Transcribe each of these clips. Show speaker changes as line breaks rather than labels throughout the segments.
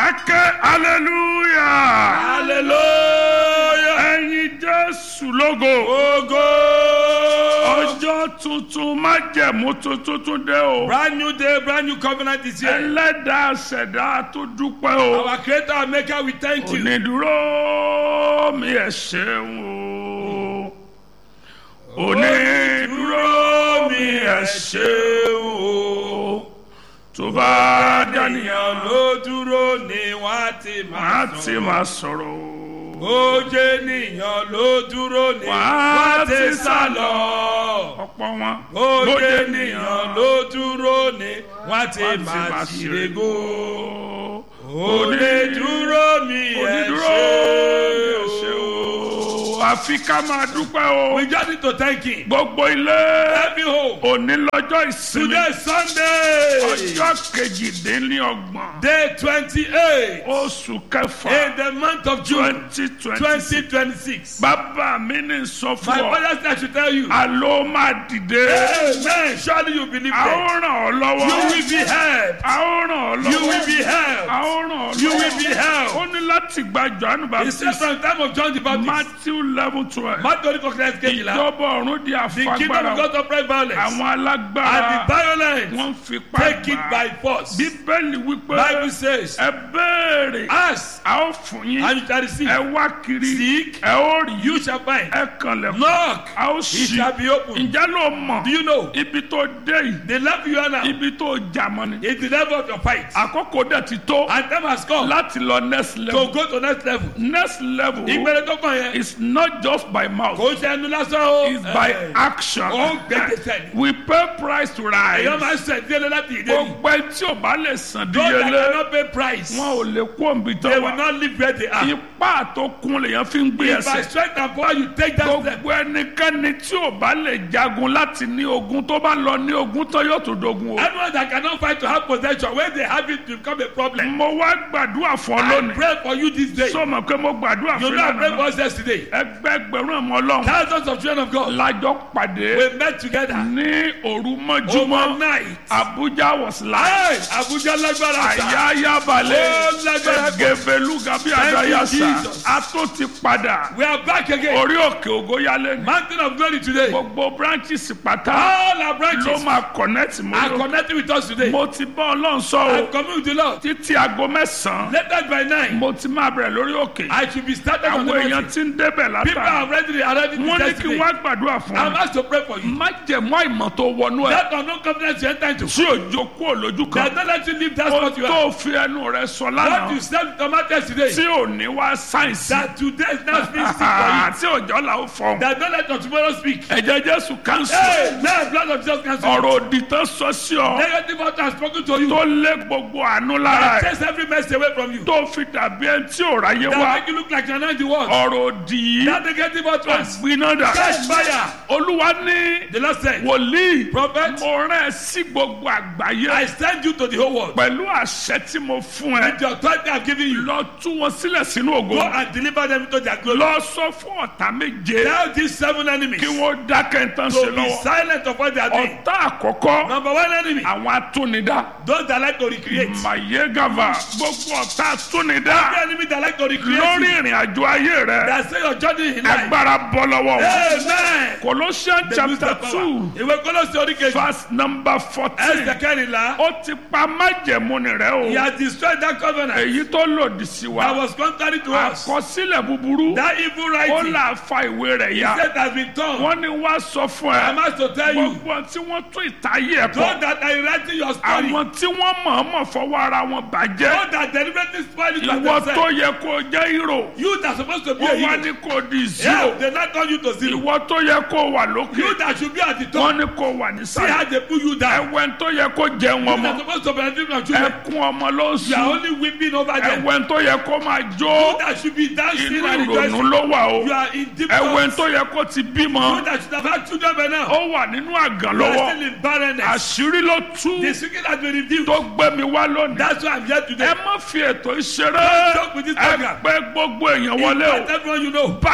ké hallelujah
hallelujah
ẹ̀yin jésù lógo
ogo
ọjọ́ tuntun májẹ̀mú tuntun tún dé o
brand new day brand new covenant is here
ẹlẹ́dàá ṣẹ̀dá tó dúpẹ́ o
our creator and maker we thank you
onídúró mi ẹ̀ ṣeun o onídúró mi ẹ̀ ṣeun o tó bá dánìyàn
ènìyàn ló dúró ni wọ́n ti
má
máa
ti
sùn
máa sọ̀rọ̀ o
ó jẹ́ ènìyàn ló dúró ni
Wọ́n á
wọ́n ti
ti
sá
sá
lọ
ọ̀pọ̀ wọn
ó
bó
jẹ́
jẹ́
ènìyàn ló dúró ni wọ́n ti
wọ́n ti
máa
máa
ṣìrègò
ṣerégó
onídúró mi ẹ̀
onídúró
ṣe
ṣe
o.
o àfi ká máa dúpẹ́ o
we just need to thank him
gbogbo ilé
every home
òní lọ́jọ́ ìsinmi
today sunday
ọjọ́ kejìdínlọ́gbọ̀n
day twenty-eight
oṣù kẹfà
in the month of june
twenty twenty
twenty twenty-six.
bàbá mi ní sọ
my
fún ọ
father say i should tell you.
àló máa dìde
amen surely you believe
a ó
that.
ràn ọ́
you
lọ́wọ́
will be helped.
a ó ràn ọ́ lọ́wọ́
you will be
a
helped.
ó ràn ọ́
you
lọ́wọ́
will be helped.
ó ní láti gba johannu
he said
baptist
from the time of john the baptist.
matthew eleven twelve
matthew kọkìlá kejìlá.
ìjọba ọ̀run di
the kingdom
àfagbára
of God operate violence.
àwọn
and the
alágbára
violence
wọ́n fi
take it
pa
by force.
bíbélì wípé
bible says
ẹ béèrè
ask
a ó fún yín
and you shall receive.
ẹ wá kiri
seek
ẹ ó rí
you shall find.
ẹ kànlẹ̀kùn
knock
a ó
it
ṣí
shall be opened.
ǹjẹ́ ló mọ̀
do you know
ibi tó dé yìí
the level you are now
ibi tó jà mọ́ ni
is the level of your fight.
àkókò dẹ̀ ti tó
and time has come
láti lọ next
to
level
go to next level.
next level
ìgbẹ́rẹ́ tó kàn yẹn
is not just by mouth
kò ń ṣe ẹnu lásán o.
it's by
Eh,
action
ó ń gbẹ́dẹ̀sẹ̀ ni.
we pay price to
èèyàn
rise
máa ń sẹ̀ díẹ̀ láti ìdè ni.
gbogbo ẹ tí o bá lè san
those that
díyelé
cannot pay price
wọn ò lè kó òǹbí tó
they will
wà
not live where they are.
ipá tó kún lèyàn fi ń gbé
if by
ẹsẹ̀
strength and power you take that step.
gbogbo ẹnikẹ́ni tí o bá lè jagun láti ní ogun tó bá lọ ní ogun tó yóò tó dogun o.
anyone that cannot fight to have possession when they have it to become a problem.
mo wá gbàdúrà fún ọ
I
lónìí
pray for you this day.
sọ ma pé mo gbàdúrà
you
fún
know I pray
ìlànà
for us yesterday.
ẹgbẹgbẹrún ọmọ ọlọ́run
thousands of children of God
lájọ pàdé
we met together
ní òru mọ́júmọ́
overnight.
abuja was live
Hey, Abuja lágbára sa.
àyáyá balẹ̀
Ó lágbára pọ̀.
gẹ̀bẹ̀lú gabi
Thank you,
adayasa
Jesus.
a tó ti padà
We are back again.
orí òkè ògóyálé ni
Mountain of glory today.
gbogbo branches pátá
All our
ló
branches
máa connect
are
mọ́
connecting with us today.
mo ti bá ọlọ́run sọ o
I'm coming with the Lord.
títí aago mẹ́sàn-án
Later by nine,
mo ti máa bẹ̀rẹ̀ lórí òkè
I should be started on the
àwọn èèyàn
mountain.
ti ń débẹ̀
People
látà
are ready, are ready to
wọ́n ní
test
kí
today.
wọ́n á gbàdúrà fún
I'm
ọ
asked to pray for you.
má jẹ̀mú àìmọ̀ tó wọnú ẹ̀
That unknown confidence you enter into.
tí òjò kú òlójú
That
kan
not let you leave that
ó
spot you are.
tó fi ẹnu rẹ sọ
What
lánàá
you said to Matthias today.
tí ò ní wá sáyẹ̀nsì
That today is not speaking for
tí òjò là ó fọ
you. That don't let your tomorrow speak.
ẹ̀jẹ̀ jésù kánsù
Hey, man, blood of Jesus cancel.
ọ̀rọ̀ òdì tán sọ sí ọ
Negative word has spoken to you.
tó lé gbogbo àánú lára
That
ẹ̀
chase every mess away from you.
tó fi dàbí ẹni tí ò ráyé
That
wá
make you look like you're not the one.
ọ̀rọ̀ òdì yìí
That negative word was.
gbiná dà
Catch fire.
olúwa ní
The Lord said,
wòlíì
Prophet,
mo rán ẹ sí gbogbo àgbáyé
I send you to the whole world.
pẹ̀lú àṣẹ tí mo fún ẹ
With the authority I've given you,
lọ tú wọn sílẹ̀ sínú ògo
go and deliver them into their glory.
lọ sọ fún ọ̀tá méje
Tell these seven enemies
kí
to
wọ́n dákẹ́ tán ṣe
be
lọ́wọ́
silent of what they are doing.
ọ̀tá àkọ́kọ́
Number one enemy,
àwọn atúnidá
those that like to recreate.
mayegava gbogbo ọ̀tá atúnidá
Every enemy that like to recreate
lórí
you,
ìrìn àjò ayé rẹ
that say your journey in life.
agbára bọ́ lọ́wọ́ wọn.
Amen.
Colossians
They lose
chapter
their
two
power. Ìwé Kólósì orí kejì.
verse number
Ẹsẹ̀
fourteen
kẹrìnlá.
ó ti pa májẹ̀mú ni rẹ
He
o
has destroyed that covenant
èyí tó lòdì sí
that
wa
was contrary to us.
àkọsílẹ̀ búburú
That evil
ó
writing
là fa ìwé rẹ̀ ya
said has been torn.
wọ́n ní wá sọ fún
I
ẹ
must to tell you,
gbogbo tí wọ́n tún ìtayé ẹ̀
those
pọ̀
that are writing your story,
àwọn tí wọ́n mọ̀ọ́mọ̀ fọwọ́ ara wọn bàjẹ́
those that deliberately spoil it
ìwọ
for
tó
themselves,
yẹ kó jẹ́ hero
you that supposed to be a
wọ́n wá
hero,
ní kó di
yeah,
zero
they not turn you to zero.
ìwọ tó yẹ kó wà lókè
You that should be at the top,
wọ́n ní kó wà
see how
nísàlẹ̀
they put you down.
ẹ̀wẹ̀ tó yẹ kó jẹun
You
ọmọ
that supposed to benefit from children,
ẹkún ọmọ ló ń
you are
sùn
only weeping over them.
ẹ̀wẹ̀ tó yẹ kó máa
You
jó
that should be dancing
inú
and
ìrònú
rejoicing,
ló wà o
you are in deep
ẹ̀wẹ̀
thoughts.
tó yẹ kó ti bímọ
You that should have had children by now,
ó wà nínú àgàn
you are
lọ́wọ́
still in barrenness.
àṣírí ló tú
The secret has been revealed.
tó gbé mi wá lónìí
That's why I'm here today.
ẹ má fi ètò ìṣeré
Don't joke with this
ẹ
program.
pé gbogbo èèyàn wọlé o
Invite everyone you know.
báyìí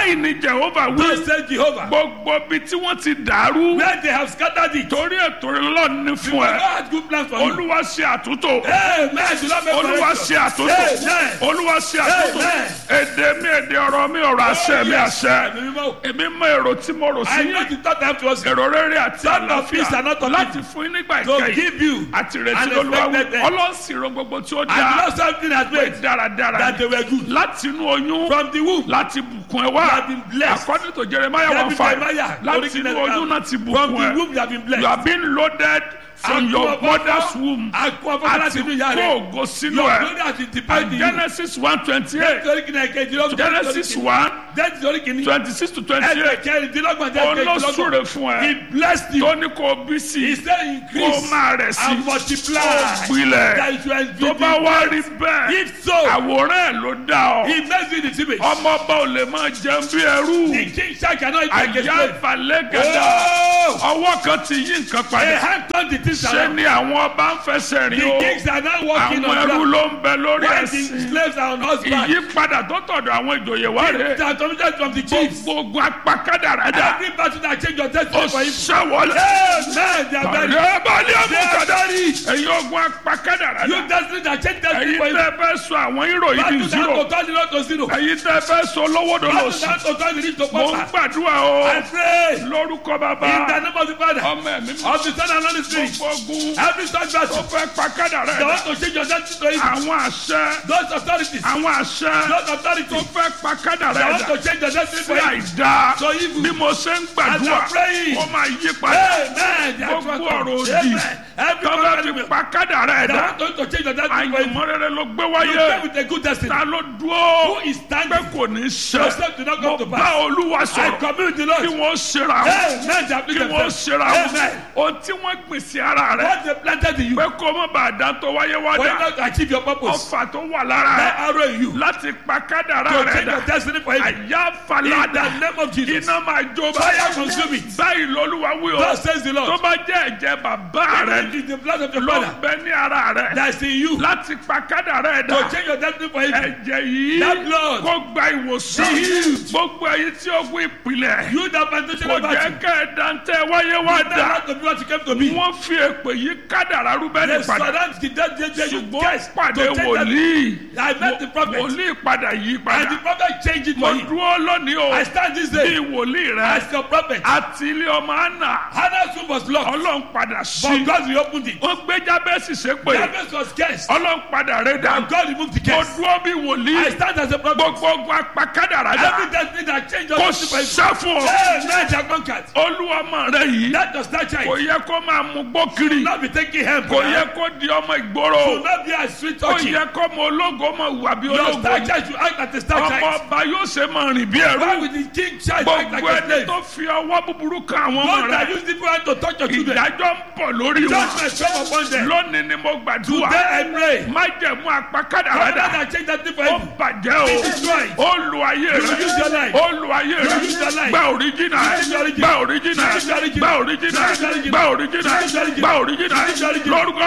báyìí ni jehova wí
Thus says Jehovah.
gbogbo bí tí wọ́n ti dàrú
Where they have scattered it.
torí ètò ìlọ́ọ̀ ní fún
God
ẹ
has good plans for you.
olúwa ṣe àtúntò
Amen. Do not make
olúwa
correction.
ṣe àtúntò
Amen.
olúwa ṣe àtúntò
Amen.
èdè mi èdè ọ̀rọ̀ mi ọ̀rọ̀ àṣẹ mi
yes.
àṣẹ
Ẹ̀mí mímọ́.
èmi mọ èrò tí mo rò
I
sí
know the thought I have towards you.
èrò rere àti
Thought of peace and not
àlàáfíà
of
láti
evil.
fún yín nígbà
To
ìkẹyìn
give you
àti ìrètí
an
lolúwa wí
expected end.
ọlọ́sìnrò gbogbo tí ó
And
dáa
not something has
pé
made
dáradára
that they
ni.
were good.
láti inú oyún
From the womb.
láti bùkún ẹ
You
wá
have been blessed.
according to jeremiah
You have
one
been
five
Jeremiah.
láti
Original
inú oyún
account.
náà ti
From
bùkún
the
ẹ
womb you have been
you
blessed.
have been loaded from your
Àkú ọ̀fọ̀-
mother's womb
Àkú ọ̀fọ̀ láti
àti
inú ìyá
kó
rẹ̀.
ògo sínú
Your
ẹ
glory has been deposited
and
in you.
genesis one twenty eight
Nítorí kìnìún ẹ̀kejì ló ń
genesis one
That's the kìnìún.
twenty six to twenty eight
Ẹ̀kẹrìndínlọ́gbọ̀n jẹ́ ẹ̀kejìlọ́gbọ̀n.
olóṣùrè fún
He
ẹ
blessed you.
tó ní kó bí
He
sí
said
kó
increase
máa rẹ̀ sí
and multiply.
kó gbilẹ̀
That you are
tó bá wá rí bẹ́ẹ̀
If so,
àwòrán ẹ̀ ló dá ọ
he makes you the image.
ọmọ ọba ò lè máa jẹun bí ẹrú
The king shall cannot take his
àyà
place.
ìfàlẹ́ gàdá
Oh!
ọwọ́ kan ti yí nǹkan
A
padà
hand turned the things
ṣé
around.
ni àwọn ọba ń fẹsẹ̀ rìn o
The kings are now walking
àwọn
on
ẹrú
ground.
ló ń bẹ lórí
While the
ẹ̀sìn
slaves are on horseback.
ìyípadà tó tọ̀dọ̀ àwọn ìjòyè wá rè
They are committed from the chiefs.
gbogbo apakádàrádà
Every battle that change your
ó
destiny for him.
ṣẹ́wọlé
Amen. They are very.
ọ̀rẹ́ balẹ̀
They are
àmúkàdá
very.
ẹ̀yin ogun apakádàrádà
You destiny that change destiny
ẹ̀yin
for him.
tẹ́ fẹ́ sọ àwọn ìròyìn di
Battle
zero
that to turn zero to zero.
ẹ̀yin tẹ́ fẹ́ sọ lọ́wọ́dọ̀
Battle
lọ́sùn
that to turn zero to
mo ń
pauper.
gbàdúrà o
I pray.
lórúkọ bàbá
In the name of the Father.
ọmọ ẹ̀mí mi
Of the Son and of the Spirit.
gbogbo ogun
Every such
tó
battle.
fẹ́ pakádàrádà
They want to change your destiny to him.
àwọn àṣẹ
Those authorities.
àwọn àṣẹ
Those
tó
authorities.
fẹ́
They want
pakádàrádà
to change your destiny
sí
for him.
àìdá
So evil.
bí mo ṣe ń
As
gbàdúrà
you're praying.
ó máa yí padà
Amen. They are
gbogbo
true.
ọ̀rọ̀ òdì
Amen. Every
tó fẹ́ fi
enemy.
pakádàrádà
They want to change your destiny for him.
àyànmọ́ rere ló gbé
You
wáyé
stay with a good destiny.
ta ló
Who
dúró
is
pé
standing?
kò ní ṣe
Yourself do not come
mo
to
bá
pass.
olúwa
I
sọ̀rọ̀
commune with the
kí
Lord.
wọ́n ṣera wọn
Amen. They
kí
appeal
wọ́n
themselves.
ṣera wọn
Amen.
ohun tí wọ́n gbìn sí ara rẹ
What they planted in you.
pé kó má bàa dá tó wáyé wá
For you
dà
not to achieve your purpose.
ọfà tó wà lára
That
rẹ
arrow in you.
láti pa kádàrá
To
rẹ
change
dà
your destiny for him.
àyà
In
falada
the name of Jesus.
iná máa jó
Fire
báyìí
consume it.
báyìí lolúwa wí o
Thus says the
tó
Lord.
bá jẹ́ ẹ̀jẹ̀ bàbá rẹ
It is the blood of your
ló
father
ń bẹ ní ara rẹ
that's in you.
láti pa kádàrá rẹ
To
dà
change your destiny for him.
ẹ̀jẹ̀ yìí
That blood.
kó gba ìwòsàn
Be healed.
gbogbo ẹ̀yin tí ogun ìpìlẹ̀
You that plantation
kò
of
jẹ́
battle.
kẹ́ ẹ̀ dantẹ́ wáyé wá
That
dà
not to be what you came to be.
wọ́n fi èpè yí kádàrá rúbẹ́nì
They
padà
surround the dead dead dead you
ṣùgbọ́n
guys
pàdé
to change that.
wòlíì
I met the prophet.
wòlíì padà yí
And
padà
the prophet changed it
mo
for him.
dúró lónìí o
I stand this
bí
day
wòlíì rẹ
as your prophet.
àti ilé ọmọ àná
Hannah's womb was locked.
ọlọ́run padà sí
But God reopened it.
wọ́n gbé jábẹ́sì sépè
Jabez was cursed.
ọlọ́run padà rẹ̀ dà
And God removed the
mo
curse.
dúró bí
I
wòlíì
stand as a prophet.
gbogbo ogun apakádàrá dà
Every destiny that changed your
kò
destiny for him.
sá fún ọ
Hey, man, they are conquered.
olúwọmọ rẹ yìí
That does not
kò
change.
yẹ kó máa mú gbó kiri
Not be taking him.
kò yẹ kó di ọmọ ìgboro
Should not be a sweet
kò
touching.
yẹ kó mọ ológo mọ wà bí
Your
ológo
star child should act like a star
ọmọ
child.
ọba yóò ṣe máa rìn bí
Why
ẹrú
would the king child act
gbogbo
like a
ẹni
slave?
tó fi ọwọ́ búburú kan àwọn ọmọ
Those that
rẹ
use different hand to touch your children.
ìdájọ́ ń bọ̀ lórí wọn
Judgment come upon them.
lónìí ni mo gbàdúrà
Today I pray.
májẹ̀mú apakádàrá
Father
dà
that change that thing for
ó
him.
bàjẹ́
Be
o
destroyed.
ó lu ayé
You will use your
rẹ
life.
ó lu ayé rẹ
use your life.
gba òríjìnà
use your origin.
gba òríjìnà
use your origin.
gba òríjìnà
use your origin.
gba òríjìnà
use your origin.
gba òríjìnà
use your origin.
lórúkọ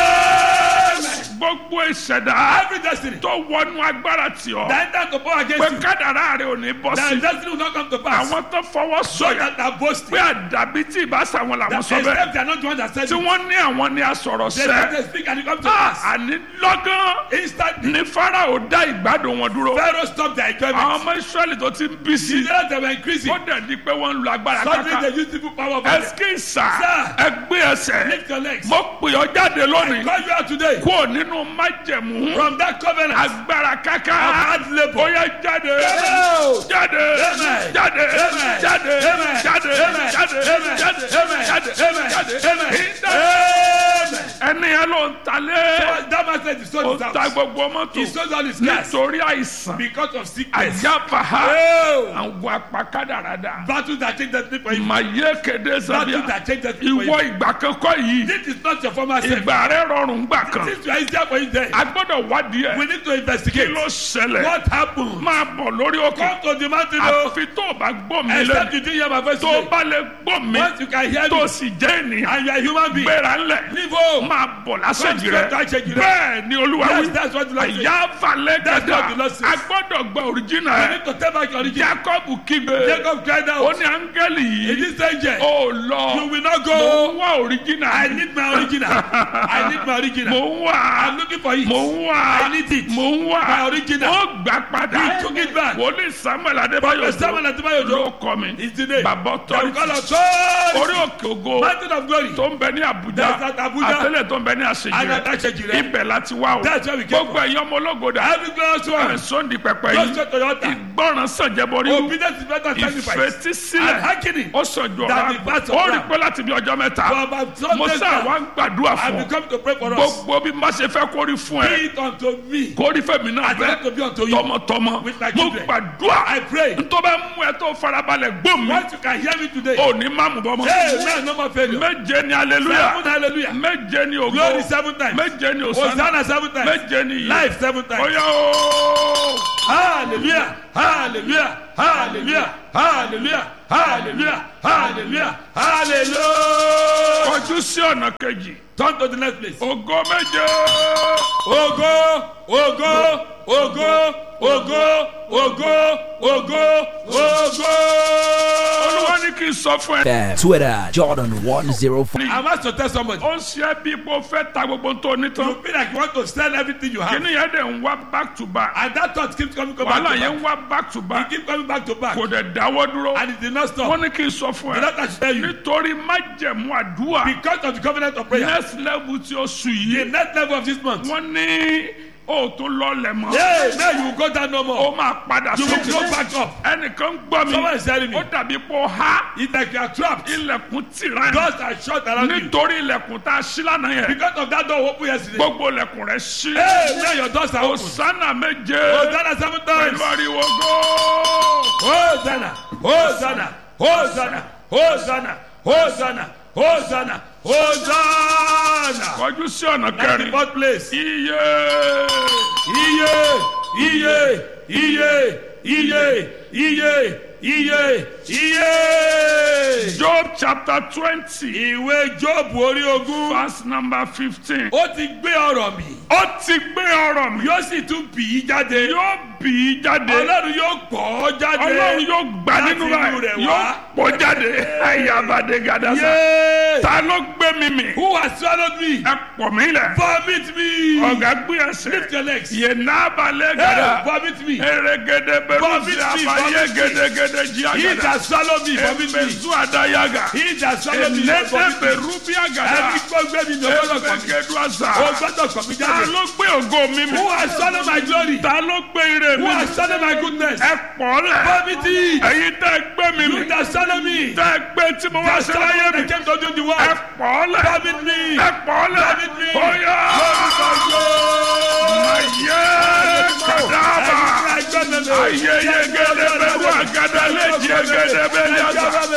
jẹ́ gbogbo ìṣẹ̀dá
Every destiny
tó wọnú agbára tì ọ́
that enter to power
pé
against you.
kádàrá rẹ ò ní bọ́
That
sí
destiny will not come to pass.
àwọn tó fọwọ́
So
sọ̀yà
that are boasting.
pé àdàbí tí ìbáṣà wọn làwọn
That
sọ bẹ́ẹ̀
except they are not the one that said
tí
it.
wọ́n ní àwọn ní asọ̀rọ̀
They say
sẹ́
they speak and it comes to
Ah,
pass.
àní lọ́gán
Instantly.
ní farao dá ìgbádùn wọn dúró
Pharaoh stopped their
àwọn
enjoyment.
ọmọ israẹli tó ti ń bí sí
The others they were increasing.
ó dẹ̀ di pé wọ́n ń lo agbára
Suddenly
káká
they use people power over them.
ẹskísà
Sir.
ẹgbẹ́ ẹsẹ̀
Lift your legs.
mo pè ọ́ jáde lónìí
Call you out today.
kúrò nínú májẹ̀mú
From that covenant.
agbára káká
Of hard labour.
ó yẹ jáde
Go.
jáde
Amen.
jáde
Amen.
jáde
Amen.
jáde
Amen.
jáde
Amen.
jáde
Amen.
jáde
Amen.
jáde
Amen.
Ìdá-
Amen.
ẹni yẹn ló ń talé
That man said he sold
ó
his
ta
house.
gbogbo mọ́tò
He sold all his cars
nítorí àìsàn
because of sickness.
àyàfàhà
Oh.
àwọn apakádàrádà
Battle that changed destiny for you.
màyé kéde
Battle
sábíà
that changed destiny for
ìwọ
you.
ìgbà kankan yìí
This is not your former self.
ìgbà rẹ rọrùn gbà kan
Since you are easier for you there.
a gbọ́dọ̀ wádìí
We
ẹ̀
need to
kí
investigate.
ló ṣẹlẹ̀
What happened?
máa bọ̀ lórí òkè
Come to the mountain o.
àfi tó o bá gbọ́ mi
Except
lẹ́nu
you didn't hear my voice
tó o
today.
bá lè gbọ́ mi
Once you can hear
tó
me
o sì jẹ́ ènìyàn
and you are a human being.
gbéra ńlẹ̀
Leave go.
máa bọ̀ lásèjì
Come
rẹ
straight to àṣejì rẹ.
bẹ́ẹ̀ ni olúwa
Yes,
wí
that's what the Lord says.
àyà falẹ̀
That's
gàdá
what the Lord says.
a gbọ́dọ̀ gba òrìjìnà
You
ẹ̀
need to take back your origin.
jacob kígbe
Jacob cried
ó
out.
ní áńgẹ́lì
In
yìí
this angel,
ó lọ
you will not
mo ń
go.
wá òrìjìnà
I need my original. I need my
mo
original.
ń wá
I'm looking for it.
mo ń wá
I need it.
mo ń wá
My original.
ó gbà padà
He took it back.
wòlíì samuel adébáyọ̀
Samuel Adébáyọ̀
ló
Òjó.
kọ́ mi
Is the name.
bàbá
They will call
ọ̀tọ́rìtì
us God.
orí òkè ògo
Mountain of glory.
tó ń bẹ ní Abuja
That's at Abuja.
àtẹlẹ tó ń bẹ ní
And
àṣejì
at Àṣejìrẹ́.
ibẹ̀ láti wá o
That's where we came
gbogbo ẹ̀yin ọmọ ológoda
Every glorious one.
sọ́ndì pẹpẹ
Just
yìí
go to your altar.
ìgbọràn sànjẹbọrí
Obedience is better than sacrifice. And
ìfetísílẹ̀
hearkening.
ó sọjọ
That
ọ̀rọ̀
the verse of
ó rí
Ram.
pé láti bí ọjọ́ mẹ́ta
For about some
mo
days
sá
now,
wa ń gbàdúrà
I
fún
will
ọ
come to pray for us.
gbogbo bí má ṣe fẹ́ kórí fún
Be
ẹ
it unto me.
kórí fẹ́mi náà
I want to be unto
bẹ́ẹ̀
you.
tọmọtọmọ
With my
mo
children.
gbàdúrà
I pray.
ntọ́ bá mú ẹ tó farabalẹ̀ gbó mi
Once you can hear me today.
ò ní má mú bọ́ mọ́
Hey, man, no more failure.
méje ni aleluya
Seven hallelujah.
méje ni ògo
Glory seven times.
méje ni òsánà
Hosanna seven times.
méje ni iye
Life seven times.
oya ooo
Hallelujah. Hallelujah. Hallelujah. Hallelujah. Hallelujah. Hallelujah. Hallelujah.
kọjú sí ọ̀nà kejì
Turn to the next place.
ògo méje
Ògo, ògo, ògo, ògo, ògo, ògo, ògo.
olúwa ní kí n sọ fún ẹ.
FM, Twitter, Jordan 105.
I'm asked to tell somebody.
ó ń ṣe bí ipò fẹ́ ta gbogbo tó ní tán
You feel like you want to sell everything you have.
kíní yẹn dẹ̀ ń wá back to back
And that thought keeps coming come back
wàhálà
to
yẹn ń
back.
wá back to
You
back
keep coming back to back.
kò dẹ̀ dáwọ́ dúró
And it did not stop.
wọ́n ní kí n sọ fún
The
ẹ
doctor should tell you.
nítorí májẹ̀mú àdúrà
Because of the covenant of prayer.
next level tí ó sùn
The
yìí
next level of this month.
wọ́n ní o tún lọlẹ̀ mọ́
Hey, now you will go down no
ó
more.
máa padà
You will
sókè
go back up.
ẹnìkan gbọ́ mi
Someone is telling me.
ó dàbí pé ó há
It's like you are trapped.
ilẹ̀kùn tìrán
Doors are shut around you.
nítorí ilẹ̀kùn tá a ṣí lánàá yẹn
Because of that door open yesterday.
gbogbo ilẹ̀kùn rẹ̀ ṣí
Hey, now your doors are open.
Hosanna méje
Hosanna seven
pẹ̀lú
times.
ariwo góò.
Hosanna, Hosanna, Hosanna, Hosanna, Hosanna, Hosanna, Hosanna.
kọjú sí ọ̀nà
That's the
kẹrin
fourth place.
iye
Iye, iye, iye, iye, iye, iye, iye.
Job chapter twenty
Ìwé Jóòbù orí ogún.
verse number fifteen
Ó ti gbé ọ̀rọ̀ mi.
ó ti gbé ọ̀rọ̀ mi
Yóò sì tún bì í jáde.
yóò bì í jáde
Ọlọ́run yóò pọ̀ ọ́ jáde.
ọlọ́run yóò gbà
láti
nínú
inú
rẹ̀
rẹ̀
yóò
wá.
pọ̀ jáde ayabade gadasa
Yay!
ta ló gbé mi mì
Who has swallowed me?
ẹ pọ̀ mí lẹ̀
Vomit me.
ọ̀gá gbé ẹsẹ̀
Lift your legs.
yé nábàlẹ̀
Hey,
gada
vomit me.
erégede bẹ̀rù
Vomit
sí
me,
abayé
vomit me.
gédégédé jí
He
agada
that swallowed me, vomit me.
emezu adayaga
He that swallowed me,
enede
vomit me.
bẹ̀rù bí agada
Ẹni tó gbé mi ní ọgbọ́dọ̀ kọ̀ mí.
emegedu asa
O gbọ́dọ̀ kọ̀ mí
ta
jáde.
ló gbé ògo mi mì
Who has swallowed my glory?
ta ló gbé ire
Who
mi
has
mì
swallowed my goodness?
ẹ pọ̀ lẹ̀
Vomit me.
ẹ̀yin tẹ́ ẹ gbé mi
You
mì
that swallowed me.
tẹ́ ẹ gbé tí mo wá
That
sí láyé
swallowed
mi
me. came to do the
ẹ
work.
pọ̀ lẹ̀
Vomit me.
ẹ pọ̀ lẹ̀
Vomit me.
bóyá ayé kàdáàbà ayé yegede bẹ̀rù àgàdà lè jẹ́ gẹ́gẹ́ bẹ́ẹ̀ yàtọ̀.